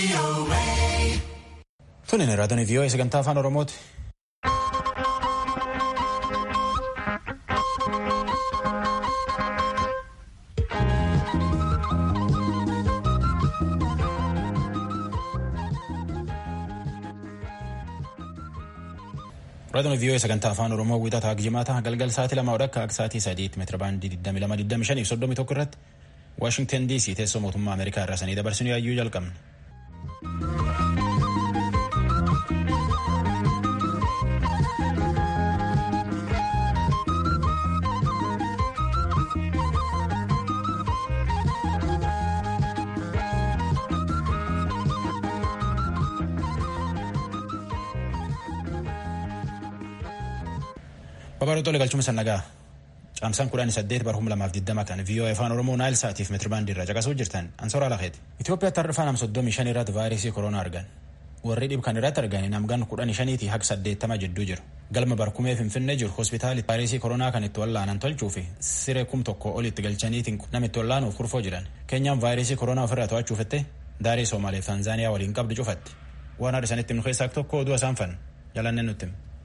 Tunin raadiyoo vii'oo sagantaa afaan Oromooti. Raadiyoo vii'oo sagantaa afaan Oromoo wiixataa jimaata galgal sa'aatii lama odhakka akka sa'aatii sadiitti meetira baandii 2225 fi 31 irratti Waashingtan DC teessoo mootummaa Ameerikaa irraa sanii dabarsinu yaayyuu jalqabna. Babarootoo galchuma sannagaa caamsaan kudhanii saddeet bara kuma lamaaf digdama kan viiyoo afaan oromoo naayil sa'aatiif meetirabaandii irra caqasuu jirtan ansoora lakeeti. Itoophiyaatti har'a nam soddomii shan irratti vaayirasii koronaa argan. Warri dhib kan irratti argan namgan kudhanii shaniitii haga saddeettama jidduu jiru. Galma barkumee finfinnee jiru hospitaali vaayirasii koronaa kan itti wallaanan tolchuu fi siree kum tokko olitti galchaniitiin nama itti wallaanuuf kurfoo jiran. Keenyaan vaayirasii koronaa ofirraa to'achuufitte daarii Soomaaliif Taanzaaniyaa waliin qabdu cufatti. Waan haadha sanitti nu keessaa tokko oduu isaan fan jalannee nutti.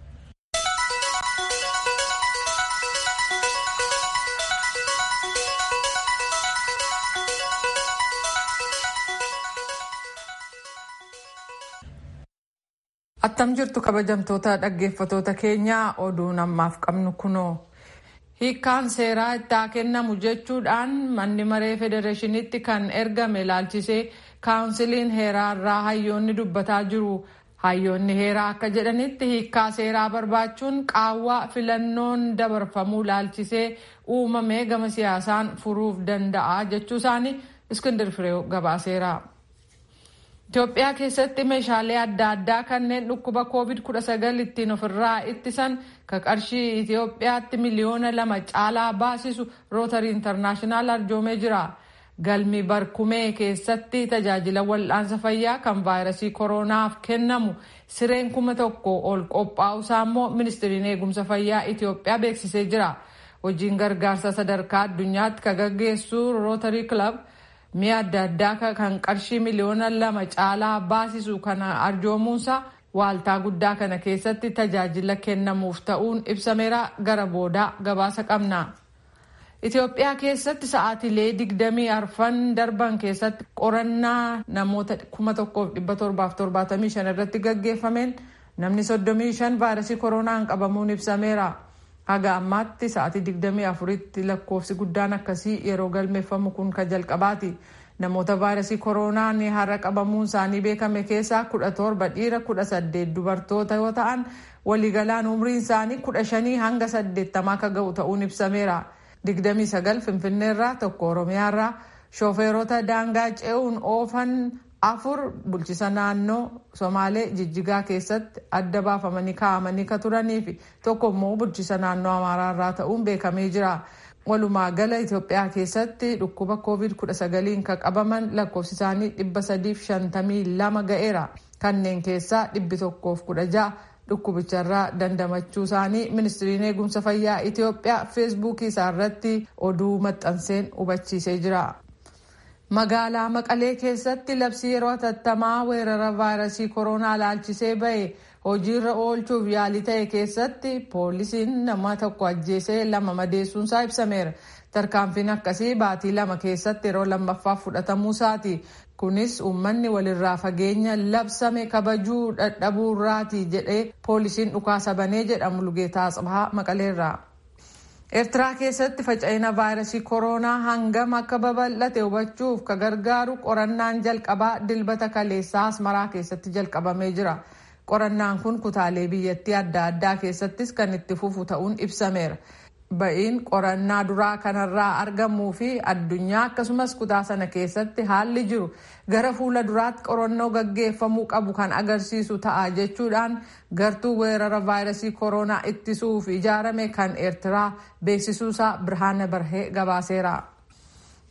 Attam jirtu kabajamtoota dhaggeeffatoota keenyaa oduun ammaaf qabnu kunoo. Hiikkaan seeraa itti kennamu jechuudhaan manni maree federeeshiniitti kan ergame ilaalchisee kaawunsiliin heeraa irraa hayyoonni dubbataa jiru. Hayyoonni heeraa akka jedhanitti hiikkaa seeraa barbaachuun qaawwaa filannoon dabarfamuu ilaalchisee uumamee gama siyaasaan furuuf danda'a jechuu isaanii Iskindir Fireew gabaaseera. Itoophiyaa keessatti meeshaalee adda addaa kanneen dhukkuba COVID-19 ittiin ofirraa ittisan ka qarshii Itoophiyaatti miliyoona lama caalaa baasisu rootarii intarnaashinaal arjoomee jira. Galmi barkumee keessatti tajaajila wal'aansa fayyaa kan vaayirasii koronaaf kennamu sireen kuma tokko ol qophaa'usaa immoo ministiriin eegumsa fayyaa Itoophiyaa beeksisee jira. Hojiin gargaarsa sadarkaa addunyaatti ka gaggeessu rootarii kilab. mi'a adda addaa kan qarshii miliyoona lama caalaa baasisu kana arjoomuunsa waaltaa guddaa kana keessatti tajaajila kennamuuf ta'uun ibsameera gara boodaa gabaasa qabna. Itoophiyaa keessatti sa'aatiilee digdamii arfan darban keessatti qorannaa namoota kuma tokkoof dhibba torbaaf torbaatamii shan irratti gaggeeffameen namni soddomii shan vaayirasii koronaan qabamuun ibsameera. Haga ammaatti sa'aatii 24tti lakkoofsi guddaan akkasii yeroo galmeeffamu kun kan jalqabaati. Namoota vaayirasii koronaan har'a qabamuun isaanii beekame keessaa 17 dhiira 18 dubartoota yoo ta'an waliigalaan umriin isaanii 15 hanga 80 akka ga'u ta'uun ibsameera. 29 Finfinneerraa tokko Oromiyaarraa shooferoota daangaa ce'uun oofan afur bulchisa naannoo somaalee jijjigaa keessatti adda baafamanii kaa'amanii ka turanii fi tokko immoo bulchisa naannoo amaaraarraa ta'uun beekamee jira. Walumaa gala Itoophiyaa keessatti dhukkuba COVID-19 kan qabaman lakkoofsi isaanii 352 ga'eera. Kanneen keessaa 116 dhukkubicharraa dandamachuu isaanii ministiriin eegumsa fayyaa Itoophiyaa feesbuukii isaarratti oduu maxxanseen hubachiisee jira. Magaalaa Maqalee keessatti labsii yeroo hatattamaa weerara vaayirasii koronaa ilaalchisee bahe hojiirra oolchuuf yaalii ta'e keessatti poolisiin nama tokko ajjeesee lama madeessuunsaa ibsameera. Tarkaanfiin akkasii baatii lama keessatti yeroo lammaffaaf fudhatamuu isaati. Kunis uummanni walirraa fageenya labsame kabajuu dadhabuurraati jedhee poolisiin dhukaasa banee jedhamu Lugeetaa Asbahaa Maqaleerraa. Eertiraa keessatti faca'ina vaayirasii koronaa hangam akka babal'ate hubachuuf ka gargaaru qorannaan jalqabaa dilbata kaleessaa asmaraa keessatti jalqabamee jira. Qorannaan kun kutaalee biyyattii adda addaa keessattis kan itti fufu ta'uun ibsameera. Ba'iin qorannaa duraa kanarraa argamuu fi addunyaa akkasumas kutaa sana keessatti haalli jiru gara fuula duraatti qorannoo gaggeeffamuu qabu kan agarsiisu ta'a jechuudhaan gartuu weerara vaayirasii koronaa ittisuuf ijaarame kan eertiraa beeksisuusaa birhaana barhee gabaaseera.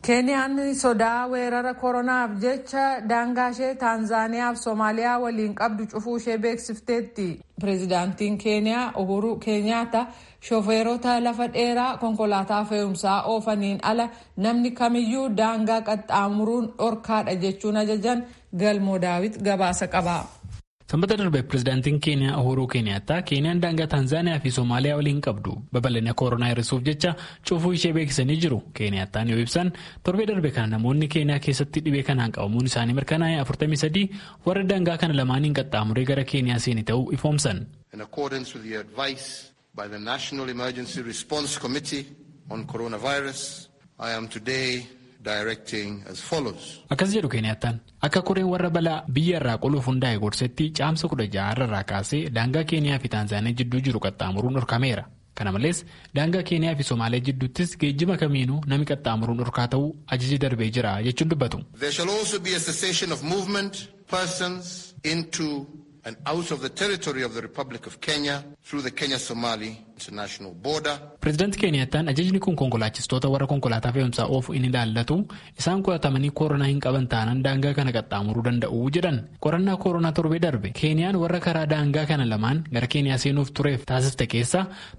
keeniyaan sodaa weerara koronaaf jecha daangaa ishee taanzaaniyaaf soomaaliyaa waliin qabdu cufuu ishee beeksifteetti pireezidaantiin keeniyaa uhuru keenyaata shofeerota lafa dheeraa konkolaataa fe'umsaa oofaniin ala namni kamiyyuu daangaa qaxxaamuruun dhorkaadha jechuun ajajan galmoo daawit gabaasa qaba. sanbata darbe pireezidaantiin keeniyaa uhuruu keeniyaattaa keeniyaan daangaa taanzaaniyaa fi soomaaliyaa waliin qabdu babal'ina koronaa hir'isuuf jecha cufuu ishee beeksisanii jiru keeniyaattaan yoo ibsan torbee darbe kana namoonni keeniyaa keessatti dhibee kanaan qabamuun isaanii mirkanaa'e 43 warra daangaa kana lamaaniin qaxxaamuree gara keeniyaa seeni ta'uu ifoomsan. in accordance with the advice by the National Emergency Response Committee on Coronavirus, I am today directing as follows. Akkas jedhu Keeniyattaan akka koreen warra balaa biyya irraa qoluuf hundaa'e gorsetti caamsa kudha ja'a irraa kaasee daangaa Keeniyaa fi Taanzaaniyaa jidduu jiru qaxxaamuruun dhorkameera. Kana malees daangaa Keeniyaa fi Somaaliyaa jidduuttis geejjiba kamiinuu nami qaxxaamuruun dhorkaa ta'uu ajaji darbee jira jechuun dubbatu. There shall also be a cessation of movement, persons into and out of the territory of the Republic of Kenya through the Kenya-Somali international border. Pireezidaantii Keeniyattaan ajajni kun konkolaachistoota warra konkolaataa fe'umsaa oofu inni ilaallatu isaan qoratamanii koronaa hin qaban taanaan daangaa kana qaxxaamuruu danda'u jedhan qorannaa koronaa torbee darbe Keeniyaan warra karaa daangaa kana lamaan gara Keeniyaa seenuuf tureef taasiste keessa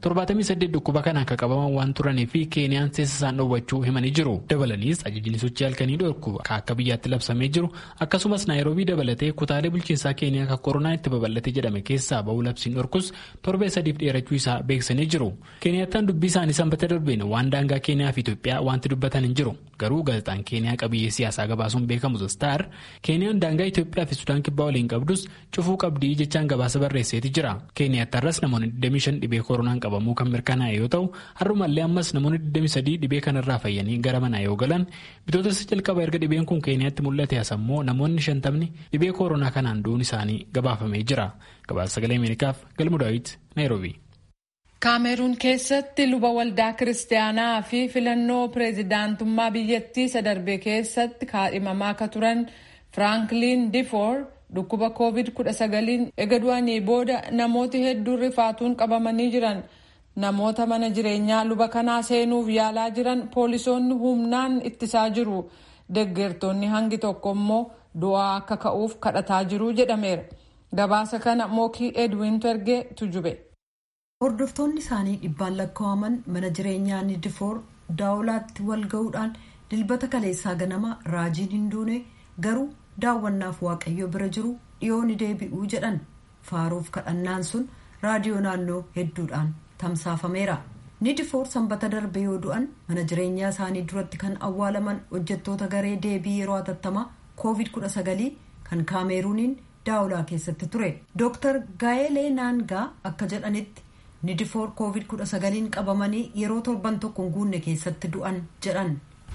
78 dhukkuba kanaan akka qabaman waan turanii fi Keeniyaan seessa isaan dhoowwachuu himanii jiru. Dabalaniis ajajni sochii halkanii dhorku akka biyyaatti labsamee jiru akkasumas naayiroobii dabalatee kutaalee bulchiinsaa Keeniyaa kan koronaa itti babal'ate jedhame keessaa ba'uu labsiin dhorkus torbee sadiif dheerachuu isaa beeksisanii jiru. Keeniyattaan dubbii isaanii sanbata darbeen waan daangaa Keeniyaa fi Itoophiyaa wanti dubbatan hin jiru. Garuu gaazexaan Keeniyaa qabiyyee siyaasaa gabaasuun beekamu Star Keeniyaan daangaa Itoophiyaa fi Sudaan kibbaa waliin qabdus cufuu qabdii jechaan gabaasa barreesseeti jira. Keeniyaattarras namoonni 25 dhibee koronaan qabamuu kan mirkanaa'e yoo ta'u har'umallee ammas namoonni 23 dhibee kanarraa fayyanii gara manaa yoo galan bitootessa jalqaba erga dhibeen kun Keeniyaatti mul'ate asammoo namoonni 50 dhibee koronaa kanaan du'uun isaanii gabaafamee jira. Gabaasa sagalee Ameerikaaf galmu daawit Naayiroobii. kaameruun keessatti luba waldaa kiristaanaa fi filannoo pireezidaantummaa biyyattii sadarbee keessatti kaadhimamaa akka turan firaanklin difoor dhukkuba koovid 19 ega du'anii booda namooti hedduun rifaatuun qabamanii jiran namoota mana jireenyaa luba kanaa seenuuf yaalaa jiran poolisoonni humnaan ittisaa jiru deggertoonni hangi tokko immoo du'aa akka ka'uuf kadhataa jiru jedhameera gabaasa kana mookii edwin ergee tujube. hordoftoonni isaanii dhibbaan lakkaa'aman mana jireenyaa nidifoor daawulaatti wal ga'uudhaan dilbata kaleessaa ganama raajiin hin duune garuu daawwannaaf waaqayyo bira jiru dhiyoo ni deebi'uu jedhan faaruuf kadhannaan sun raadiyoo naannoo hedduudhaan tamsaafameera nidifoor sanbata darbe yoo du'an mana jireenyaa isaanii duratti kan awwaalaman hojjettoota garee deebii yeroo hatattamaa koovid 19 kan kaameruuniin daawulaa keessatti ture dooktar gaayelee naangaa akka jedhanitti nidifoor koovid 19 qabamanii yeroo torban tokko hin guunne keessatti du'an jedhan.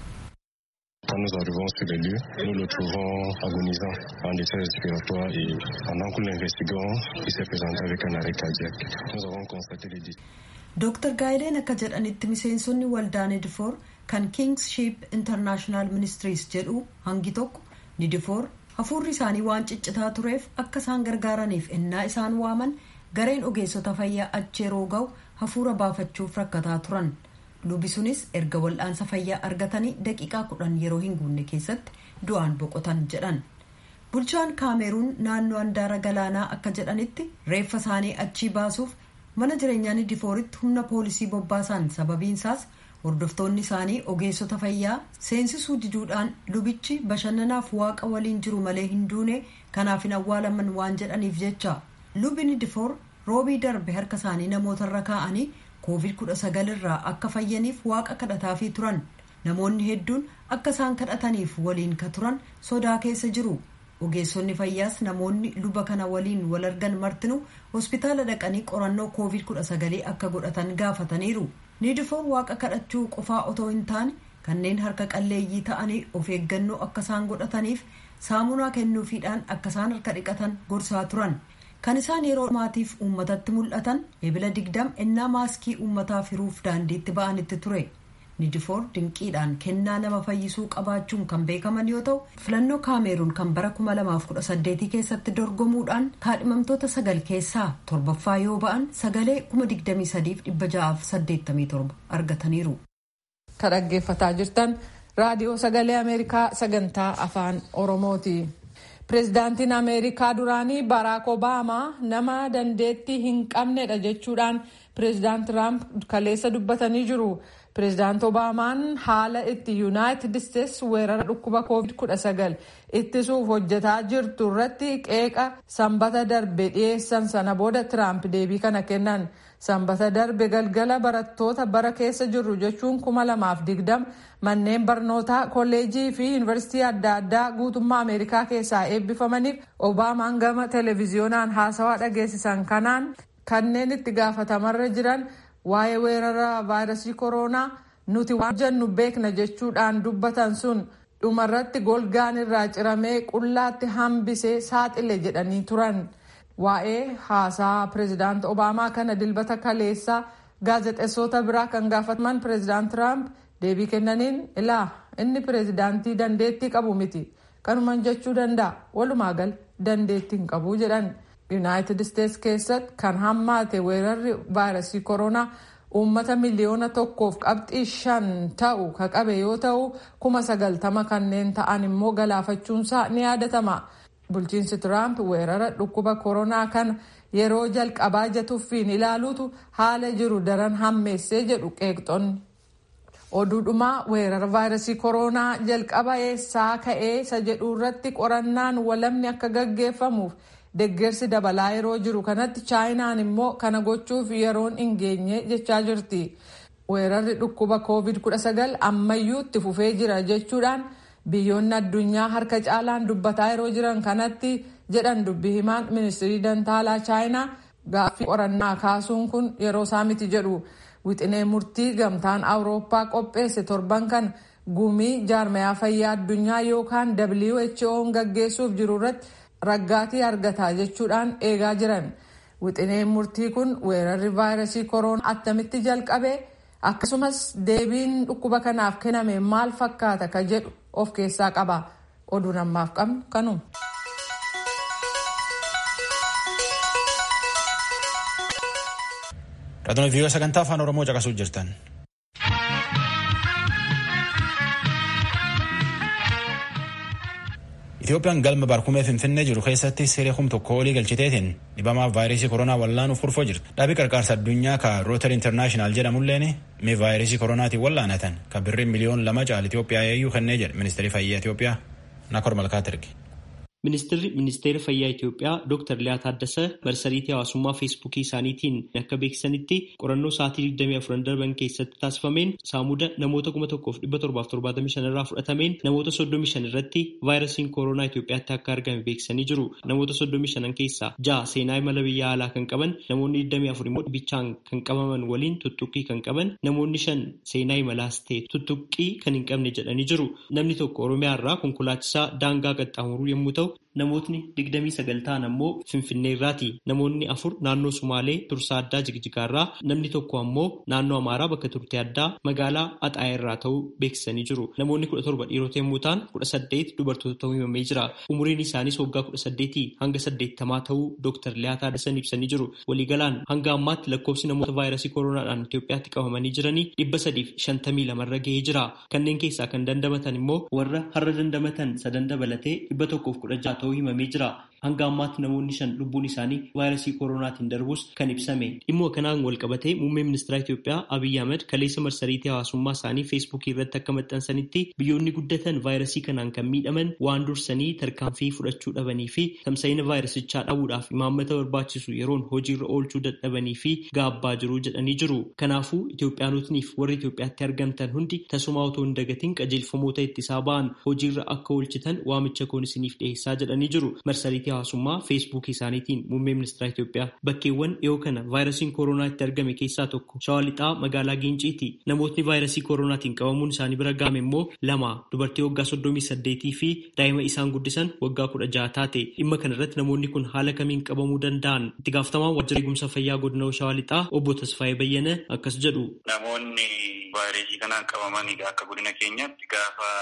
Quand nous arrivons sur les lieux, nous le trouvons agonisant en détresse respiratoire et pendant que nous l'investiguons, il s'est présenté avec un arrêt cardiaque. Nous avons constaté les décès. Dr. Gaayileen akka jedhanitti miseensonni waldaa nidifoor kan Kingship International Ministries jedhu hangi tokko nidifoor hafuurri isaanii waan ciccitaa tureef akka isaan gargaaraniif ennaa isaan waaman gareen ogeessota fayyaa achi yeroo ga'u hafuura baafachuuf rakkataa turan lubi sunis erga wal'aansa fayyaa argatanii daqiiqaa kudhan yeroo hin guunne keessatti du'aan boqotan jedhan bulchaan kaameruun naannoo handaara galaanaa akka jedhanitti reeffa isaanii achii baasuuf mana jireenyaa nidifooritti humna poolisii bobbaasan sababiinsaas hordoftoonni isaanii ogeessota fayyaa seensisuu diduudhaan lubichi bashannanaaf waaqa waliin jiru malee hin duune kanaaf hin awwaalaman waan jedhaniif jecha lubi nidifoor roobii darbe harka isaanii namootarra kaa'anii koovid 19 irraa akka fayyaniif waaqa kadhataafii turan namoonni hedduun akka isaan kadhataniif waliin ka turan sodaa keessa jiru ogeessonni fayyaas namoonni luba kana waliin wal argan martinu hospitaala dhaqanii qorannoo koovid 19 akka godhatan gaafataniiru nidifoor waaqa kadhachuu qofaa otoo hin taane kanneen harka qalleeyyii ta'anii of eeggannoo akka isaan godhataniif saamunaa kennuufiidhaan akka isaan harka dhiqatan gorsaa turan kan isaan yeroo maatiif uummatatti mul'atan ebila digdam ennaa maaskii uummataaf hiruuf daandiitti ba'anitti ture nidifoor dinqiidhaan kennaa nama fayyisuu qabaachuun kan beekaman yoo ta'u filannoo kaameruun kan bara 2018 keessatti dorgomuudhaan kaadhimamtoota sagal keessaa torbaffaa yoo ba'an sagalee 23,687 argataniiru. ka dhaggeeffataa jirtan raadiyoo sagalee ameerikaa sagantaa afaan oromooti. pireezidaantiin ameerikaa duraanii baraak obaamaa nama dandeettii hin qabnedha jechuudhaan pireezidaant tiraamp kaleessa dubbatanii jiru. pireezidaant obaamaan haala itti yuunaayitid isteetsi weerara dhukkuba koovid 19 ittisuuf hojjetaa jirtu irratti qeeqa sanbata darbe dhiyeessan sana booda tiraamp deebii kana kennan sanbata darbe galgala barattoota bara keessa jirru jechuun kuma lamaaf digdama manneen barnootaa kolleejii fi yuunivarsiitii adda addaa guutummaa ameerikaa keessaa eebbifamaniif obaamaan gama televiziyoonaan haasawaa dhageessisan kanaan kanneen itti gaafatamarra jiran waa'ee weerara vaayirasii kooroonaa nuti waan jennu beekna jechuudhaan dubbatan sun dhumarratti golgaan irraa ciramee qullaatti hambisee saaxile jedhanii turan. waa'ee haasaa pireezidaant obaamaa kana dilbata kaleessaa gaazexeessota biraa kan gaafataman pireezidaant tiraamp deebii kennaniin ilaa inni pireezidaantii dandeettii qabu miti kanuman jechuu danda'a walumaa gal dandeettii hin qabu jedhan yuunaayitid isteetsi keessatti kan hammaate weerarri vaayirasii kooroonaa uummata miliyoona tokkoof qabxii shan ta'u ka qabe yoo ta'u kuma sagaltama kanneen ta'an immoo galaafachuunsaa ni yaadatama. bulchiinsi tiraamp weerara dhukkuba koronaa kana yeroo jalqabaa jatuffiin ilaaluutu haala jiru daran hammeessee jedhu qeeqxonni. oduudhumaa weerara vaayirasii koronaa jalqaba eessaa ka'ee isa jedhu irratti qorannaan walamni akka gaggeeffamuuf deggersi dabalaa yeroo jiru kanatti chaayinaan immoo kana gochuuf yeroon hin geenye jechaa jirti. weerarri dhukkuba covid 19 ammayyuu itti fufee jira jechuudhaan. biyyoonni addunyaa harka caalaan dubbataa yeroo jiran kanatti jedhan dubbii himaan ministirii dantaalaa chaayinaa gaaffii qorannaa kaasuun kun yeroo isaa miti jedhu wixinee murtii gamtaan awurooppaa qopheesse torban kan gumii jaarmayaa fayyaa addunyaa yookaan who'n gaggeessuuf jiru irratti raggaatii argata jechuudhaan eegaa jiran wixineen murtii kun weerarri vaayirasii kooroonaa attamitti jalqabe akkasumas deebiin dhukkuba kanaaf kenname maal fakkaata ka jedhu of keessaa qaba oduun ammaaf qabnu kanuma. Raadiyoo viiyoo sagantaa afaan oromoo caqasuuf jirtan. Itoophiyaan galma barkumee finfinnee jiru keessatti siree kum tokko olii galchiteetiin dhibamaaf vaayirasii koronaa wallaanuuf kurfoo jirti. Dhaabii qarqaarsa addunyaa ka rootar intarnaashinaal jedhamulleen mee vaayirasii koronaatiin wallaanatan kan birrii miliyoon lama caal Itoophiyaa eeyyuu kennee jedhe ministeerri fayyaa Itoophiyaa Nakor Malkaat erge. Ministeerri ministeera fayyaa Itoophiyaa Dr. Liyaa Taaddasee marsariitii hawaasummaa feesbuukii isaaniitiin akka beeksisanitti qorannoo sa'aatii 24 darban keessatti taasifameen saamuda namoota 1775 irraa fudhatameen namoota 35 irratti vaayirasiin kooroonaa Itoophiyaatti akka argame beeksisanii jiru. Namoota 35 keessaa ja'a seenaa imala biyya alaa kan qaban namoonni 24 immoo dhibichaan kan qabaman waliin tuttuqqii kan qaban namoonni shan seenaa imalaas ta'e tuttuqqii kan hin qabne jedhanii jiru. Namni tokko Oromiyaa irraa konkolaachisaa daangaa qaxxaamuruu yommuu ta'u namootni digdamii sagal ta'an ammoo finfinnee irraati namoonni afur naannoo sumaalee tursaa addaa jigjigaa irraa namni tokko ammoo naannoo amaaraa bakka turte addaa magaalaa axaaya irraa ta'uu beeksisanii jiru namoonni kudha torba dhiirota yommuu ta'an kudha saddeet dubartoota ta'uu himamee jira umuriin isaaniis waggaa kudha saddeetii hanga saddeettamaa ta'uu dooktar Liyaa Taaddasan ibsanii jiru waliigalaan hanga ammaatti lakkoofsi namoota vaayirasii kooronaadhaan Itoophiyaatti qabamanii jiranii dhibba sadiif shantamii lamarra gahee jira kanneen keessaa kan dandamatan immoo warra har'a dandamatan sadan dabalatee dhibba tokkoof kudha ja'a ta'uu himamee jira. Hanga ammaatti namoonni shan lubbuun isaanii vaayirasii kooroonaatiin darbus kan ibsame. Dhimma kanaan wal qabatee muummee ministeera Itoophiyaa Abiyyi Ahmed kaleessa marsariitii hawaasummaa isaanii feesbuukii irratti akka maxxansanitti biyyoonni guddatan vaayirasii kanaan kan miidhaman waan dursanii tarkaanfii fudhachuu dhabanii fi tamsa'ina vaayirasichaa dhabuudhaaf imaammata barbaachisu yeroon hojiirra oolchuu dadhabanii fi gaabbaa jiru jedhanii jiru. Kanaafuu Itoophiyaanotniif warri Itoophiyaatti argamtan hundi tasumaa otoo hin dagatiin qajeelfamoota ittisaa ba'an hojiirra akka oolchitan waamicha koon isiniif dhiyeessaa jedhanii jiru. Marsariitii hawaasummaa feesbuukii isaaniitiin muummee ministeera Itoophiyaa bakkeewwan dhiyoo kana vaayirasiin kooroonaa itti argame keessaa tokko shawaa lixaa magaalaa Giinciiti. Namootni vaayirasii kooroonaatiin qabamuun isaanii bira ga'ame immoo lama dubartii waggaa soddomii saddeetii fi daa'ima isaan guddisan waggaa kudha jaha taate. Dhimma kana irratti namoonni kun haala kamiin qabamuu danda'an itti gaafatamaan waajjira eegumsa fayyaa godina shawaa lixaa obbo Tasfaayee Bayyana akkas jedhu. Namoonni vaayirasii kanaan qabaman akka godina keenyaatti gaafa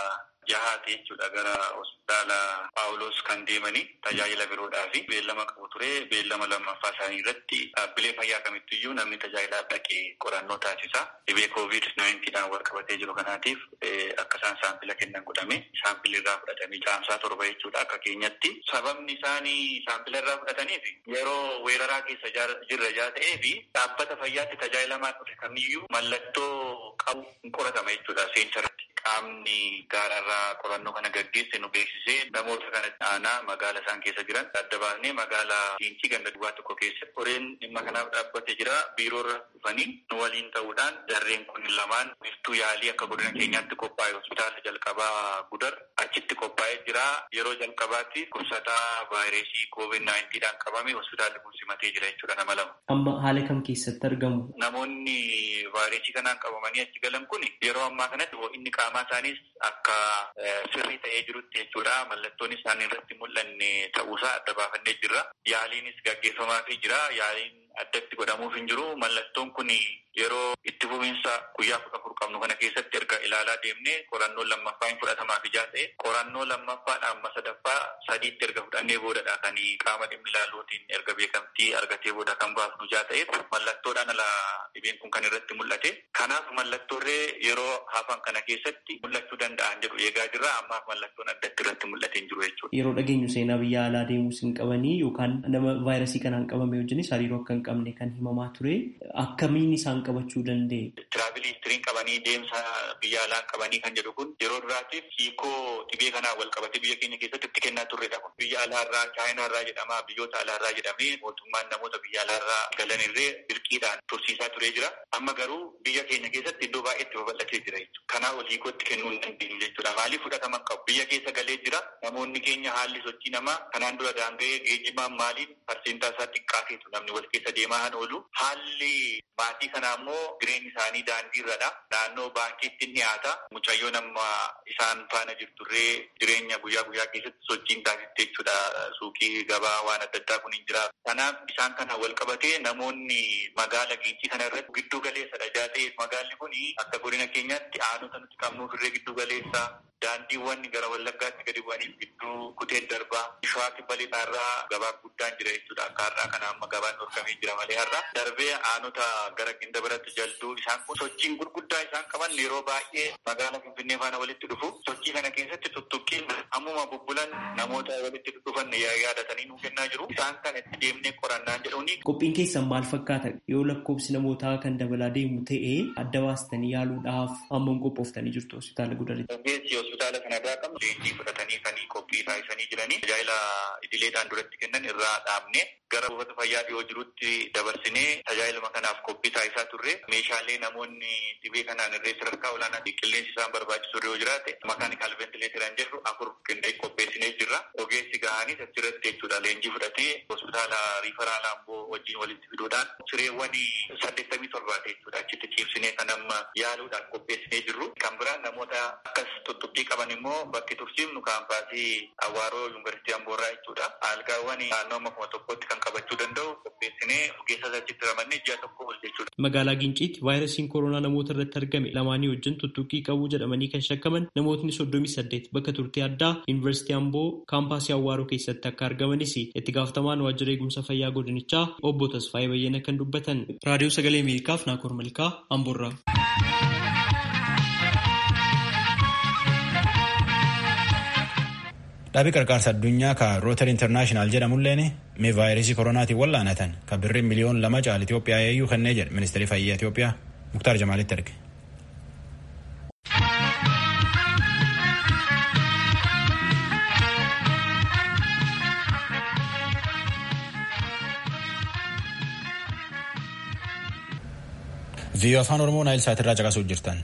yahaate jechuudha gara hospitaala paawuloos kan deemanii tajaajila biroodhaa fi beellama qabu ture beellama lammaffaa isaanii irratti dhaabbilee fayyaa kamittiyyuu namni tajaajilaaf dhaqee qorannoo taasisa dhibee koovid naayintiidhaan wal qabatee jiru kanaatiif akka isaan saampila kennan godhame saampilli irraa fudhatamee caamsaa torba jechuudha akka keenyatti sababni isaanii saampila irraa fudhataniif yeroo weeraraa keessa jirra jaa ta'ee fi dhaabbata fayyaatti tajaajilamaa dhufe kamiyyuu mallattoo qabu hin qoratama jechuudha seensarratti. Qaamni gaararraa qorannoo kana gaggeesse nu beeksisee namoota kana aanaa magaala isaan keessa jiran adda baasnee magaala Giincii ganda duwwaa tokko keessa qoreen dhimma kanaaf dhaabbate jira biiroorra dhufanii nu waliin ta'uudhaan jarreen kun lamaan biftuu yaalii akka godina keenyaatti qophaa'e hospitaala jalqabaa gudar achitti qophaa'ee jira yeroo jalqabaatti kubsataa vaayirasii koovid naayintiidhaan qabame hospitaalli kun simatee jira jechuudha nama lama. Amma haala kam keessatti argamu? Namoonni vaayirasii kanaan qabamanii achi galan kun yeroo ammaa kanatti inni qaamaa isaaniis akka sirrii ta'ee jirutti jechuudha. Mallattoon isaanii irratti mul'anne ta'uusaa adda baafannee jirra. Yaaliinis gaggeeffamaafii jira. Yaaliin addatti godhamuuf hin jiru. Mallattoon kun yeroo itti fufiinsa guyyaa kudha afur qabnu kana keessatti erga ilaalaa deemnee qorannoo lammaffaa hin fudhatamaaf ijaa ta'e qorannoo lammaffaadhaan amma sadaffaa sadiitti erga fudhannee boodadha kan qaama dhimmi ilaaluutiin erga beekamtii argatee booda kan baafnu ijaa ta'eef mallattoodhaan ala dhibeen kun kan irratti mul'ate. Kanaaf mallattoorree yeroo hafan kana keessatti mul'achuu danda'an jedhu eegaa jirra ammaaf mallattoon addatti irratti mul'atee hin jiru jechuudha. Yeroo dhageenyu seenaa biyya alaa deemuus hin qabanii yookaan nama vaayirasii kanaan qabame wajjinis hariiroo akka hin qabne kan himamaa ture akkamiin isaan qabachuu danda'e. Tiraavilii histiriin qabanii deemsa biyya alaa qabanii kan jedhu kun yeroo duraatiif hiikoo dhibee kanaa wal qabatee biyya keenya keessatti itti kennaa turredha kun. Biyya alaarraa chaayinaarraa jedhama biyyoota alaarraa jedhamee mootummaan namoota biyya alaarraa galan irree dirqiidhaan tursiisaa turee jira. Amma garuu biyya keenya keessatti iddoo baay'eetti babal'atee jira jechuudha. Kanaa ol hiikootti kennuu hin dandeenyu jechuudha. Maaliif fudhatama qabu? Biyya keessa galee jira. Namoonni keenya haalli sochii namaa kanaan dura daanga'ee geejjibaan maaliin parsentaa isaa xiqqaateetu namni wal keessa deemaa kan oolu. Haalli maatii kanaa immoo jireenyi isaanii daandii irradha. Naannoo baankiitti ni dhiyaata. Mucayyoo nama isaan faana jirturree jireenya guyyaa guyyaa keessatti sochiin taasiste jechuudha. Suuqii gabaa waan adda addaa kun hin jira. Kanaaf isaan kana wal qabatee namoonni magaala giincii kana irratti giddu galeessadha. Jaata'eef magaalli kun akka godina keenyaatti aanota nuti qabnuuf irree giddu galeessa. Daandiiwwan gara wallaggaatti gadi bu'aniif gidduu kutee darbaa. Shawaa kibba lixaarraa gabaa guddaan jira jechuudha. Akka har'aa kana amma gabaan dhorkamee jira malee har'a. Darbee aanota gara ginda biratti jalduu isaan kun sochiin gurguddaa isaan qaban yeroo baay'ee magaala Finfinnee faana walitti dhufu. Sochii kana keessatti tuttuqqiin ammuma bubbulan namoota walitti dhufan yaadatanii nuu kennaa jiru. Isaan kana itti deemnee qorannaan jedhuuni. Qophiin keessan maal fakkaata? Yoo lakkoofsi namootaa kan dabalaa deemu ta'ee adda baastanii yaaluudhaaf hammam qophooftanii jirtu hospitaala gudaritti? hospitaala kanarraa qabnu leenjii fudhatanii kan qophii taasisanii jiranii tajaajila idileedhaan duratti kennan irraa dhaabne gara buufata fayyaa dhiyoo jirutti dabarsinee tajaajiluma kanaaf qophii taasisaa turre meeshaalee namoonni dhibee kanaan irree sadarkaa olaanaa qilleensi isaan barbaachisu yoo jiraate makaanikaal ventileetiran jedhu afur qindeessee qopheessinee jirra ogeessi gahaanis achirratti jechuudha leenjii fudhatee hospitaala riifaraal amboo wajjin walitti fiduudhaan sireewwan saddeettamii torbaate jechuudha achitti ciibsinee kan amma yaaluudhaan qopheessinee jirru kan biraan namoota akkas tuttuqqii qaban immoo bakki tursiifnu kaampaasii Awaaroo yuunivarsiitii Amboorraa jechuudha. Algaawwan naannoo amma kuma tokkotti kan qabachuu danda'u qopheessinee ogeessa achitti ramannee ji'a tokko ol jechuudha. Magaalaa Ginciitti vaayirasiin koronaa namoota irratti argame lamaanii wajjin tuttuqqii qabuu jedhamanii kan shakkaman namootni soddomii saddeet bakka turtii addaa yuunivarsiitii Amboo kaampaasii Awaaroo keessatti akka argamanis itti gaafatamaan waajjira eegumsa fayyaa godinichaa obbo Tasfaayee Bayyana kan dubbatan. Raadiyoo Sagalee Ameerikaaf Naakoor Malkaa Amboorraa. Dhaabii qarqaarsa addunyaa ka Rootar Intarnaashinaal jedhamulleen mee vaayirasii koronaatiin wallaanatan kan birrii miliyoon lama caal Itoophiyaa eeyyuu kennee jedhe ministeerri fayyaa Itoophiyaa Muktaar Jamaalitti erge. viiyoo afaan oromoo naayil saatirraa caqasuu jirtan.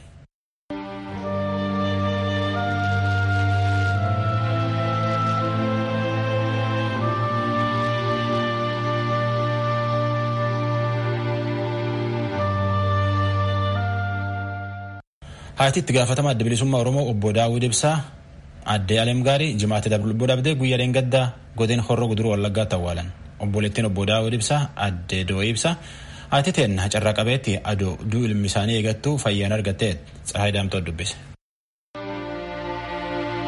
haati itti gaafatama adda bilisummaa oromoo obbo daawud ibsaa addee aleem gaarii jimaatti lubbuu dhabdee guyyaa dheengaddaa godina horroo guduruu wallaggaatti awwaalan obboleettiin obbo daawud ibsaa addee doo'ii ibsaa haati teenna carraa qabeetti adoo duu ilmi isaanii eegattuu fayyaan argattee tsahaay daamtoo dubbise.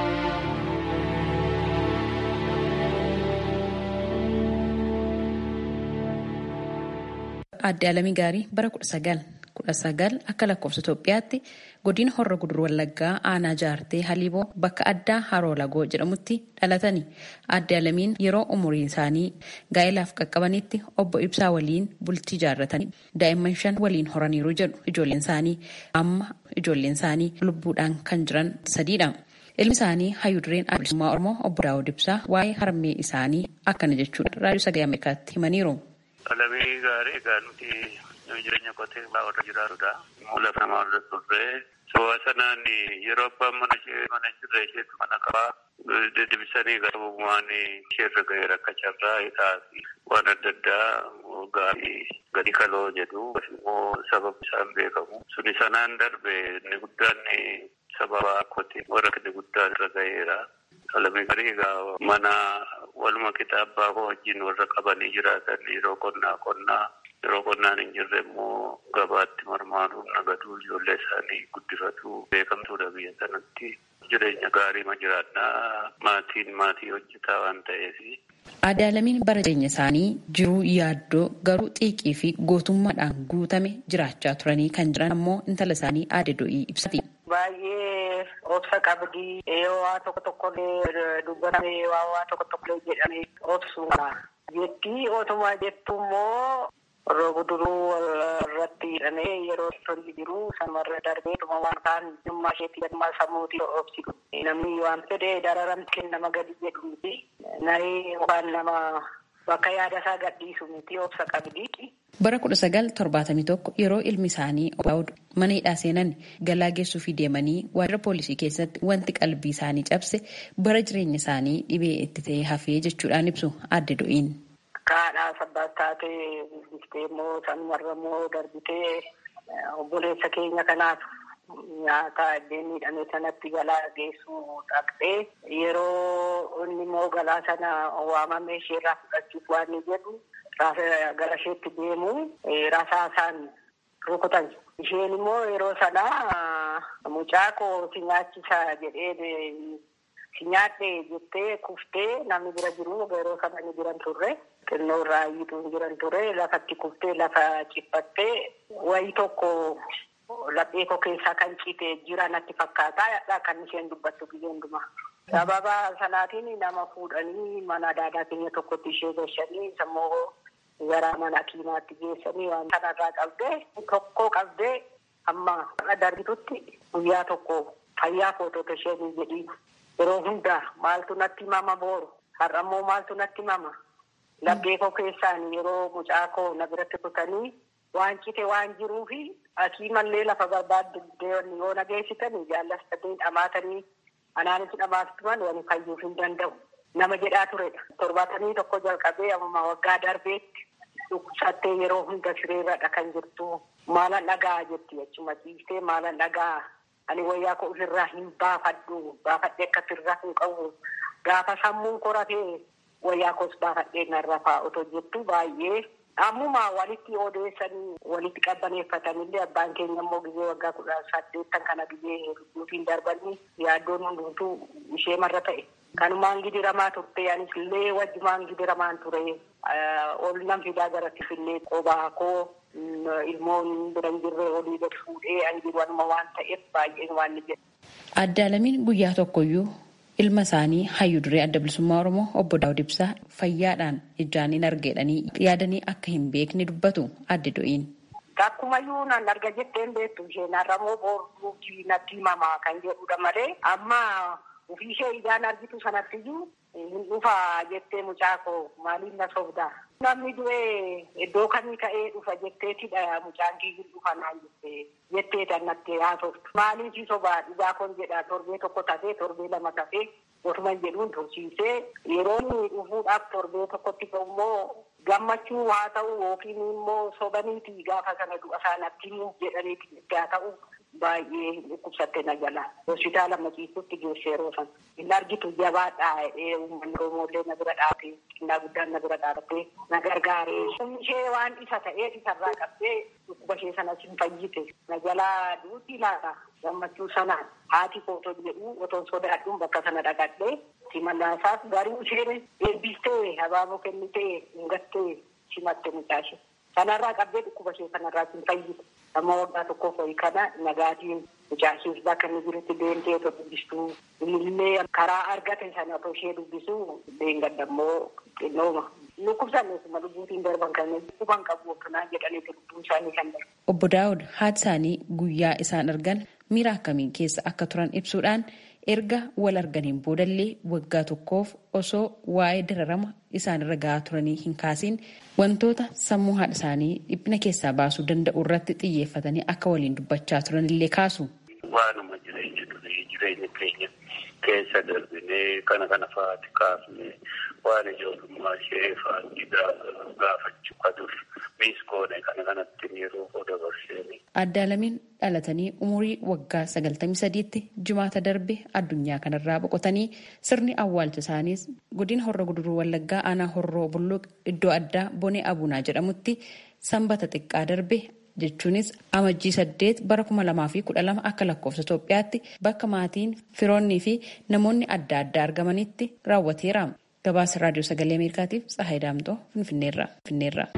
aadde Alamii Gaarii bara kudha sagal kudha sagal akka lakkoofsa Itoophiyaatti godina Horra Gudur Wallaggaa aanaa jaartee Haliiboo bakka addaa Haroo Lagoo jedhamutti dhalatani. Aadde Alamiin yeroo umuriin isaanii gaa'ilaaf qaqqabanitti obbo Ibsaa waliin bultii jaarratanii daa'imman shan waliin horaniiru jedhu ijoolleen isaanii amma ijoolleen isaanii lubbuudhaan kan jiran sadiidha. Ilmi isaanii hayyuu dureen bilisummaa Oromoo obbo Daawud Ibsaa waa'ee harmee isaanii akkana jechuudha raadiyoo sagalee Ameerikaatti himaniiru. Alamii gaarii egaa nuti jireenya qotee bulaa warra jiraatudha. Lafa namaa irra turre Su'a sanaan yeroo abbaan mana ishee mana jirre isheetu mana qabaa deebisanii gara bu'uumaan isheerra ga'ee rakkacharraa hidhaa fi waan adda addaa gaarii gadi kaloo jedhu immoo sababni isaan beekamu. Suni sanaan darbe inni guddaan sababa akkootiin warra inni guddaan irra ga'eera. Alamii gaarii egaa mana waluma kitaabaa wajjin warra qabanii jiraatan yeroo qonnaa qonnaa yeroo qonnaan hin jirre immoo gabaatti marmaaruun nagaduu ijoollee isaanii guddifatu beekamtuudha biyya sanatti jireenya gaarii ma jiraannaa maatiin maatii hojjetaa waan ta'eef. Aadde Alamiin bara jireenya isaanii jiruu yaaddoo garuu xiiqii fi gootummaadhaan guutame jiraachaa turanii kan jiran ammoo intala isaanii aadde do'ii ibsati. Baay'ee obsa qabdii waa tokko tokkollee dubbatame waa tokko tokkollee jedhame obsuudha. Jettii otuma jettu immoo Roobu duruu irratti hidhamee yeroo tolli jiru sanumarra darbee dhuma waan kaan dhimma isheetti dhimma sammuutii obsitu. Namni waan fedhe dararamtee nama gadi jedhu miti. Naree waan nama bakka yaada isaa gadhiisu miti obsa qabdi. Bara kudha sagal torbaatamii tokko yeroo ilmi isaanii Daawud mana hidhaa seenan galaa geessuufii deemanii waajjira poolisii keessatti wanti qalbii isaanii cabse bara jireenya isaanii dhibee itti ta'ee hafee jechuudhaan ibsu aadde do'iin. Kaadhaa sabbaas taatee gurguftee immoo sanumarra immoo darbitee obboleessa keenya kanaaf nyaata iddeen miidhame sanatti galaa geessuu dhaqxee yeroo inni immoo galaa sana waamamee isheerraa fudhachuuf waan inni jedhu gara isheetti deemu rasaasaan rukutan. Isheen immoo yeroo sana mucaa koo si nyaachisa jedhee si nyaadhe jettee kuftee namni bira jiru yeroo sana ni jiran turre. xinnoo irraa iyyuu jiran ture lafatti kuftee lafa ciphattee wayii tokko laphee koo keessaa kan ciite jira natti fakkaata kan isheen dubbattu biyya hundumaa. Sababa sanaatiin nama fuudhanii mana daadaa keenya tokkotti ishee gashanii sammoo gara mana kiimaatti geessanii waan kanarraa qabdee tokko qabdee amma darbitutti guyyaa tokko fayyaa footota isheen jedhii yeroo hundaa maaltu natti mama booru har'ammoo maaltu natti mama. Laphee koo keessaan yeroo mucaa koo na biratti kutanii waan cite waan jiruufi asii mallee lafa barbaadde yoo na geessitanii jaallatanii dhamaatanii anaanis dhamaatuman wani fayyuuf hin danda'u. Nama jedhaa turedha. Torbaatamii tokko jalqabee amma waggaa darbeetti dhukkubsattee yeroo hunda sireerradha kan jirtu. Maalan dhagaa jetti achuma ciistee maalan dhagaa ani wayyaa koo ofirraa hin baafadhu baafadhee akka sirraa hin qabu gaafa sammuun koratee wayyaa koos baafadhee narra fa'aa otoo jettu baay'ee ammuma walitti odeessanii walitti qabbaneeffatanillee abbaan keenya immoo gizee waggaa kudha saddeettan kana gizee lubbuutiin darbanii yaaddoon hundumtuu ishee marra ta'e. Kanumaan gidiramaa turte anis illee wajjumaan gidiramaan ture ol nan fidaa garatti fillee qobaa koo ilmoon bira hin jirre olii gad fuudhee anjiruanuma waan ta'eef baay'een waan ni jedhu. Aadde Alamiin guyyaa tokkoyyuu ilma isaanii hayyuu duree adda bilisummaa oromoo obbo daawud ibsaa fayyaadhaan ijaan hin argeedhanii yaadanii akka hin beekne dubbatu adde do'iin. Takkumayyuu nan arga jetteen beektu isheen har'amoo booruu natti himamaa kan jedhudha malee amma ofii ishee ijaan argitu sanattiyyuu hin dhufa jettee mucaa koo maaliif na sobdaa. Namni du'ee iddoo kamii ka'ee dhufa jetteetidha mucaan kiyyu dhufa naan jettee jetteeta natti haasoftu. Maaliif sobaa dhugaa kon jedha torbee tokko tafee torbee lama tafee otuma jedhuun tursiisee yeroo inni dhufuudhaaf torbee tokkotti immoo gammachuu haa ta'u yookiin immoo sobaniiti gaafa sana du'a isaanatti jedhaniiti itti haa ta'u baay'ee dhukkubsatte na jala hospitaala maciisutti geesse yeroo sana hin argitu jabaadhaa jedhee uummanni oromollee na bira dhaabee xinnaa guddaan na bira dhaabatee na gargaaree ishee waan isa ta'ee isarraa qabdee dhukkuba ishee sanas hin fayyite na jalaa duuti laata gammachuu sanaan haati kooton jedhu otoon sodaadhuun bakka sana dhaqadhee simannaasaaf garii isheen eebbistee habaaboo kennitee hingattee simatte mucaashe. Sanarraa qabdee dhukkuba ishee kanarraa hin fayyitu. Amma waggaa tokkoof wayii kana nagaatiin mucaashiis bakka inni jirutti deemtee otoo dubbistuu illee karaa argate sana otoo ishee dubbisuu deengadammoo xinnooma. Dhukkubsanneesuma lubbuutiin darban kan dhukkuban qabu akkanaa jedhaniitu lubbuun isaanii kan darbu. Obbo Daawud haati isaanii guyyaa isaan argan miira akkamiin keessa akka turan ibsuudhaan erga wal arganiin boodallee waggaa tokkoof osoo waa'ee dararama isaanirra gahaa turanii hin kaasiin wantoota sammuu haadha isaanii dhiphina keessaa baasuu danda'u irratti xiyyeeffatanii akka waliin dubbachaa turanillee kaasu. Waanuma jireenya durii jireenya keenya keessa darbinee kana kana fa'aati kaafne waan ijoollummaa ishee fa'aati gaafachuu qabuuf miis goone kana kanatti yeroo dabarseeni. Addaalamiin dhalatanii umurii waggaa sagaltamii sadiitti jimaata darbe addunyaa kanarraa boqotanii sirni awwaalcha isaaniis godina horra guduruu wallaggaa aanaa horroo bulluq iddoo addaa bonee abunaa jedhamutti sanbata xiqqaa darbe jechuunis amajjii saddeet bara kuma lamaa fi kudha lama akka lakkoofsa Itoophiyaatti bakka maatiin firoonnii fi namoonni adda addaa argamanitti raawwateera. Gabaasa raadiyoo sagalee Ameerikaatiif Tsahaay Daamtoo Finfinneerra.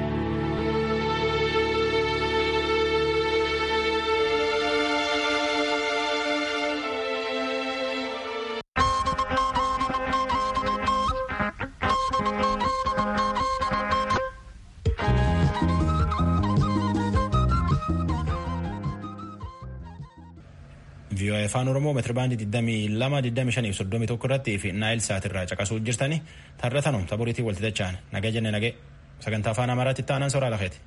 vii'oo'ee afaan oromoo meetirabaandii 22,25,31 irratti fi naayil saatirraa caqasuu jirtanii tarratanum taboriitii walti dachaan nagee jenne nagee sagantaa afaan amaaraatti itti aanan soraa lafeeti.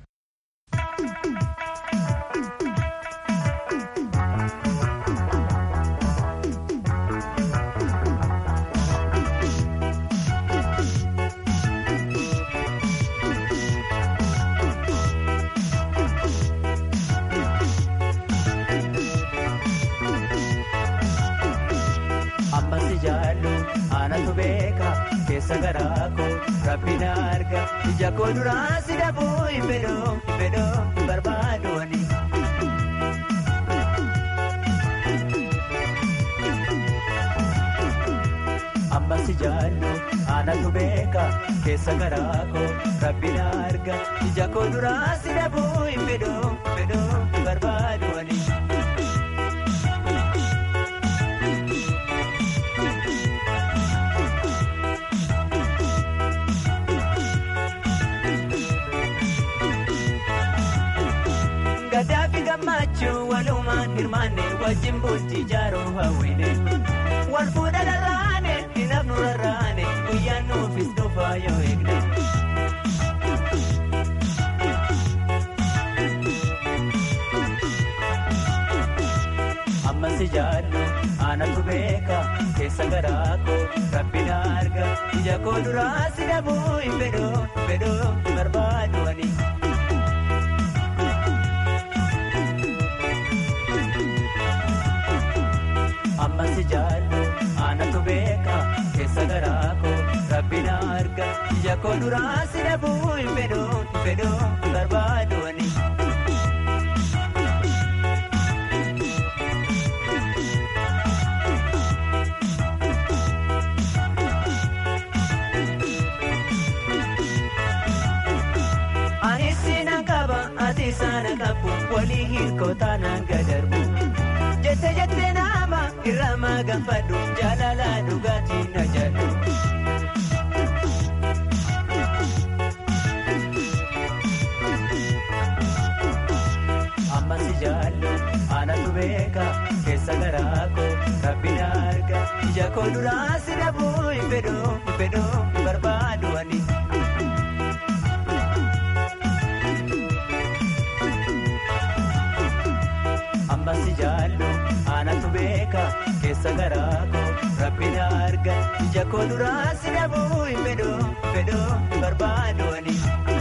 keessa garaa koo rabbi na arga ija koo duraa si dhabuu hin fedhoo hin fedhoo hin barbaadu ani. Amma si jaallu aanatu beeka keessa garaa koo rabbi na arga ija koo duraa si dhabuu hin fedhoo hin fedhoo hin barbaadu ani. Gadaafi gammachuu walumaan hirmaanne wajjin bultii jaaroo hawwine. Wal fuudha rarraane hin hafnu rarraane guyyaan nuufis dhufaa yoo eegne. Amma si jaallu aanatu beeka keessa garaa koo rabbi na arga ija koo duraa si dhabuu hin fedhoo hin fedhoo hin barbaadu ani. amma si jaallu aanatu beeka keessa garaa koo rabbi na arga ija koo duraa si dhabuu hin fedhoo hin fedhoo hin barbaadu ani. Ani siina qaba ati saana qabu walii hiikoo taanaan gadarbu. Jette jette nama irra maganfadhu jaalala dhugaatii na jedhu. Amma si jaallu aanatu beeka keessa garaa koo rabbi na arga ija koo duraa si dhabuu hin fedhoo hin fedhoo hin barbaadu ani. amma si jaallu aanatu beeka keessa garaa koo rabbi na arga ija koo duraa si dhabuu hin fedhoo hin fedhoo hin barbaadu ani.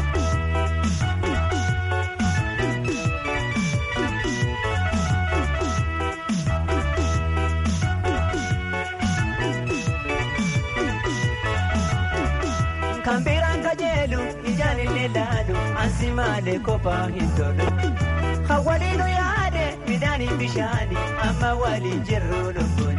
Kan biraan kajeelu ijaan illee laalu ansi malee kophaa hin tolu. Hawwaliinu yaade midhaanii bishaanii amma waliin jirru lubbuun.